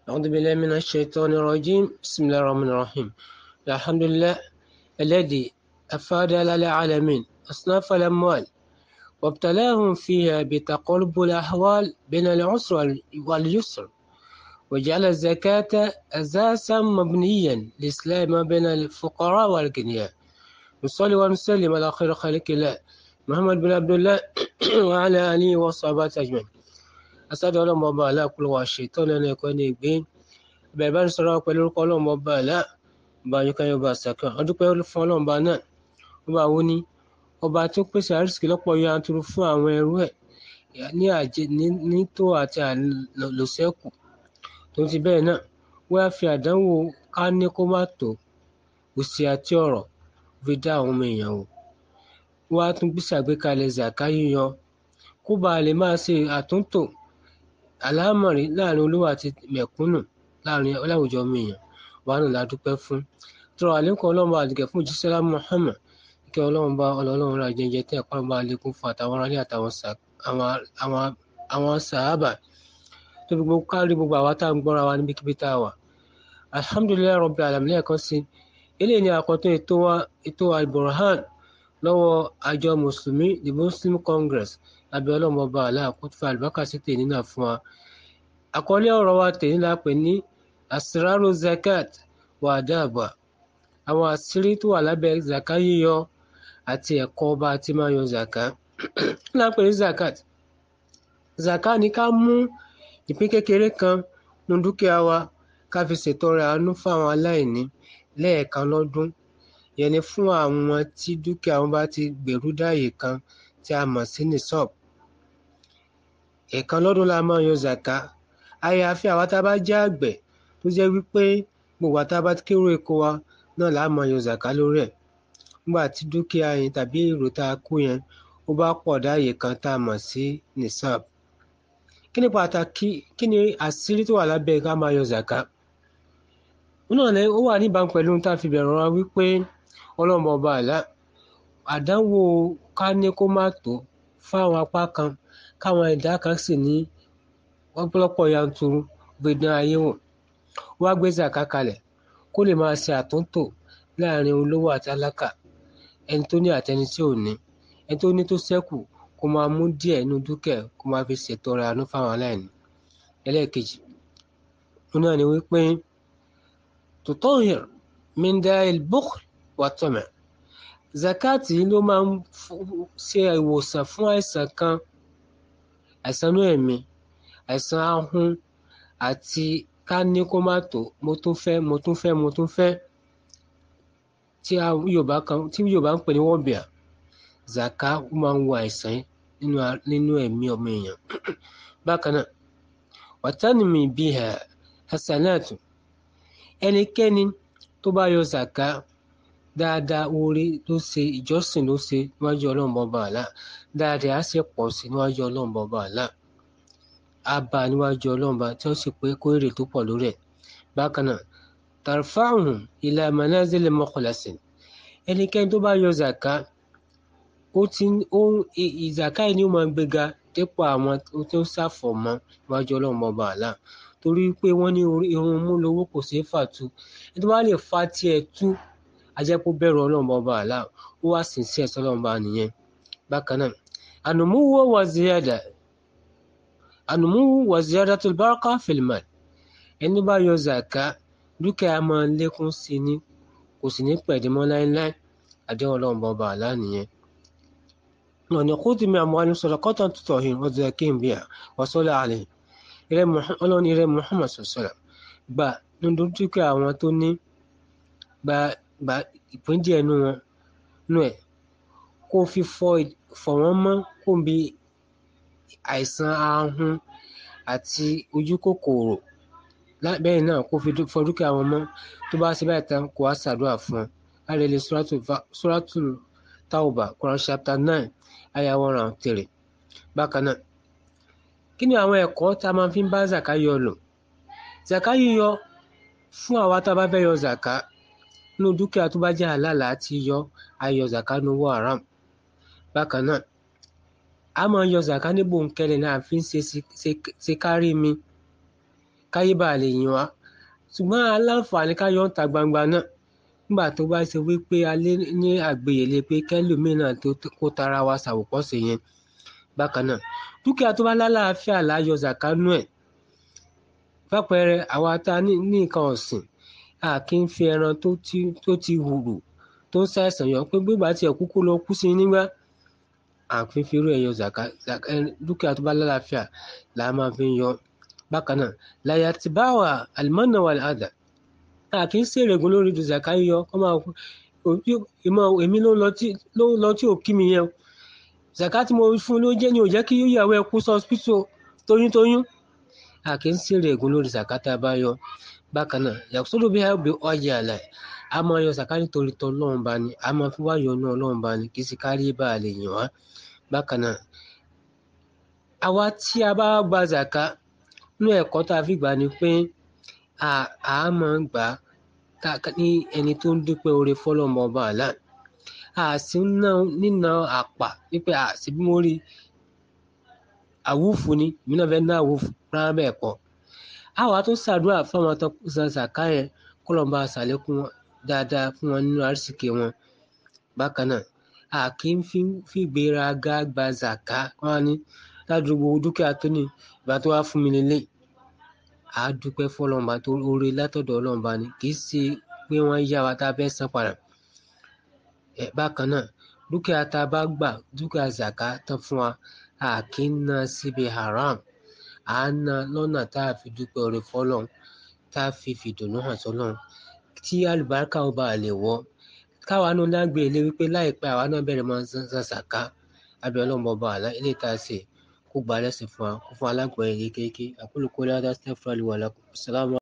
أعوذ بالله من الشيطان الرجيم بسم الله الرحمن الرحيم الحمد لله الذي أفاد للعالمين أصناف الأموال وابتلاهم فيها بتقلب الأحوال بين العسر واليسر وجعل الزكاة أساسا مبنيا للإسلام بين الفقراء والأغنياء نصلي ونسلم على خير خلق الله محمد بن عبد الله وعلى آله وصحبه أجمعين asádọ ọlọmọ ọba àlá kúlọ wà ṣètò lẹnu ẹkọ ní ìgbín bẹ́ẹ̀ bá ń sọ̀rọ̀ pẹ̀lú orúkọ ọlọmọ ọba àlá ọba ayọkẹyẹ ọba àṣàkàn ọdúpẹ́ fún ọlọmọba náà ọba wo ni ọba tó pèsè àrísìkí lọ́pọ̀ yanturu fún àwọn ẹrú ẹ̀ ní àjẹ ní tó àti àlòsẹkù tó ti bẹ́ẹ̀ náà wọ́n á fi àdánwò ká ní kó má tó òsì àti ọ̀rọ̀ fi dá àwọn ọmọ èèyàn wò wọ́n á tún gbèsè àgbékalẹ̀ zaka yíyọ kó bàa lè máa ṣe àtúntò àlámọ̀rí láàrin olówó àti mẹ̀kúnnù láàrin láwùjọ ọmọ èèyàn wà nù ládùúpẹ́ fún tọrọ àlékún ọlọ́run bá àdìgẹ́ fún jíṣẹ́lá Muhammad kí ọlọ́run bá ọlọ́run ra jẹjẹ tẹ́ ẹ̀pá bá lékún fún àtàwọn aráàlú àtàwọn àwọn sàábà tó fi gbogbo kárí gbogbo àwa tá à ń gbọ́ra wa níbikíbi tá a wà alhamdulilayi rabbil alamin lẹ́ẹ̀kan sí eléyìí ni àkọ́tún ètò wa ètò alburhan lọ́wọ́ àjọ mùsùlùmí the muslim congress lábẹ́ ọlọ́mọ ọba àlá àkótó àlùbákà sí tèmi náà fún wa. àkọlé ọ̀rọ̀ wa tèmi la pè ní asraru zakat wà dáàbà àwọn àṣírí tó wà lábẹ́ zaka yíyọ àti ẹ̀kọ́ ọba àti máa yọ zaka. la pè ní zakat zaka ni ká mú ìpín kékeré kan nu dúkìá wa ká fi ṣètọrẹ àánú fún àwọn aláìní lẹ́ẹ̀kan lọ́dún yẹn ni fún àwọn tí dúkìá wọn bá ti gbèrú dáàyè kan tí a mọ̀ sí nisab ẹ̀ẹ̀kan lọ́dún la máa yọ zaka àyàfi àwa tá a bá jẹ́ àgbẹ̀ tó jẹ́ wípé gbogbo àtà bá kérò èkó wa náà la máa yọ zaka lórí ẹ̀ nígbà tí dúkìá yẹn tàbí èrò tá a kó yẹn ó bá pọ̀ dáàyè kan tá a mọ̀ sí nisab kí ni pàtàkì kí ni àṣírí tó wà lábẹ́ ká máa yọ zaka ó wà níbàámu pẹ̀lú tá a fi bẹ̀rẹ̀ wa wípé ọlọ́mọ ọba àlá àdánwò ká ní kó má tó fáwọn apá kan káwọn ẹ̀dá kan sì ní ọ̀pọ̀lọpọ̀ yanturu gbẹdán ayé wò wá gbé zaka kalẹ̀ kó lè máa ṣe àtúntò láàrin olówó àti alákà ẹni tó ní àtẹni tí ò ní ẹni tó ní tó ṣẹ́kù kó máa mú díẹ̀ inú dúkẹ́ kó máa fi ṣètọrẹ àánú fáwọn aláìní ẹlẹ́ẹ̀kejì wọn náà ni wípé tutahhir min da'il bukhl wa tama' zakati ló máa ń ṣe ìwòsàn fún àìsàn kan àìsàn inú ẹ̀mí àìsàn ahun àti ká ní kó má tó mo tún fẹ́ mo tún fẹ́ mo tún fẹ́ tí yorùbá kan tí yorùbá ń pè ní wọ́bìà zaka ó máa ń wo àìsàn nínú nínú ẹ̀mí ọmọ èèyàn bákan náà wàtánìmí biha hasanatu ẹnikẹ́ni tó bá yọ zaka dáadáa oore ló ṣe ìjọsìn ló ṣe níwájú ọlọ́run bọba àlá dáadáa á sì pọ̀ sí níwájú ọlọ́run bọba àlá á bá níwájú ọlọ́run bá tí ó sì pé kó èrè tó pọ̀ lórí ẹ̀ bákan náà tarfa'uhum ila manazil mukhlasin ẹnikẹ́ni tó bá yọ zaka ó ti ó ìzàká yìí ni ó máa gbéga dépò àwọn tó ṣàfọ̀mọ́ níwájú ọlọ́run bọba àlá torí pé wọ́n ní irun mú lówó kò ṣeé fà tú ẹni tó bá lè fa tiẹ̀ tú ajẹ́pọ̀ bẹ̀rù ọlọ́run bọba àlá ó wá sì sí ẹ̀sọ́ ọlọ́run bá nìyẹn bákan náà ànùmúwò wà ziyada ànùmúwò wà ziyada tó baraka fil mal ẹni bá yọ zaka dúkìá máa lékún sí ni kò sì ní pẹ̀dímọ́ láéláé àdéhùn ọlọ́run bọba àlá nìyẹn wọn ni kó tìmí àmọ́ àni sọ̀rọ̀ kọ́tà tutọ̀ hin wọ́n ti kí n bíyà wọ́n sọ́lá àlẹ́ ọlọ́run irẹ́ Muhammad sọ̀sọ̀rọ̀ gbà nínú dúkìá àwọn tó ní gba gba ìpín díẹ̀ nú wọn nú ẹ̀ kó fi fọ fọ̀ wọ́n mọ́ kó bí àìsàn ahun àti ojú kòkòrò bẹ́ẹ̀ náà kó fi fọ dúkìá wọn mọ́ tó bá ṣe báyìí tán kó wá ṣàdúrà fún wọn láti lè suratul tauba Quran chapter nine aya one round three bákan náà kí ni àwọn ẹ̀kọ́ tá a máa fi ń bá zaka yọ lò zaka yíyọ fún àwa tá a bá fẹ́ yọ zaka nínú dúkìá tó bá jẹ́ àlàlà àti yọ ayọ zaka ní owó haram bákan náà a máa yọ zaka ní bòńkẹ́lẹ́ náà fi ń ṣe ṣe kárí mi káyé bá lè yìn wá ṣùgbọ́n aláǹfààní ká yọ ń ta gbangba náà nígbà tó bá ṣe wípé a lé ní àgbéyẹlé pé kẹ́lòmíràn tó kó tara wa ṣàwòkọ́ṣe yẹn bákan náà dúkìá tó bá lálàáfíà láyọ zakanu ẹ̀ fàpẹẹrẹ àwa tá a ní nǹkan ọ̀sìn a kì í fi ẹran tó ti tó ti hùrù tó ń ṣàìsàn yọ pé gbígbà tí ẹ̀kú kó lọ kú sí nígbà àfi fi irú ẹ̀yọ zaka dúkìá tó bá lálàáfíà là á máa fi ń yọ bákan náà làyà tí bá wà àlùmọ́nà wà àdà a kì í ṣèrègùn lórí zaka yíyọ kọ́ máa ìmọ̀ èmi ló ń lọ tí ò kí mi yẹn zaka tí mo fún ló jẹ́ ni ò jẹ́ kí ìyàwó ẹ kú sọ hospital toyúntoyún a kì í ṣèrègùn lórí zaka tá a bá yọ bákan náà yàtọ̀ bí a bí ọjà àlàyé a máa yọ zaka nítorí tọ́ ọlọ́run bá ní a máa fi wá yọ náà ọlọ́run bá ní kì í sì kárí bá a lè yàn wá bákan náà àwa tí a bá gba zaka nínú ẹ̀kọ́ tá a fi gbà ni pé a máa ń gbà ní ẹni tó ń dúpẹ́ oore fọlọ́mọ ọba àlá a sì ń ná nínà àpà wípé a sì bí mo rí àwùfù ni èmi náà fẹ́ ná àwùfù rárá bẹ́ẹ̀ kọ́ àwa tó ṣàdúrà fáwọn tó san zaka yẹn kó lọ́n bá ṣàlékún dáadáa fún wọn nínú àrísìkí wọn bákan náà a kì í fi gbéraga gba zaka wọn ní ládùúgbò dúkìá tó ní ìgbà tó wá fún mi lélẹ̀ a dúpẹ́ fọlọ́mọba tó oore látọ̀dọ̀ ọlọ́mọba ni kì í ṣe pé wọ́n yá wa tá a fẹ́ san padà bákan náà dúkìá tá a bá gbà dúkìá zaka tán fún wa a kì í ná síbi haram à ń ná lọ́nà tá a fi dúpẹ́ oore fọlọ́n tá a fi fìdùnnú hàn sọ́lọ́n tí àlùbáríkà ó bá lè wọ́ káwa náà lágbè ilé wípé láìpẹ́ àwa náà bẹ̀rẹ̀ máa ń san zaka abẹ́ ọlọ́mọ ọba àlá ilé tá a ṣe kó gba lẹ́sìn fún wa kó fún alágbọ̀n yẹn kékeré àkólùkọ́ ládàá stephen wàlá sàlámù.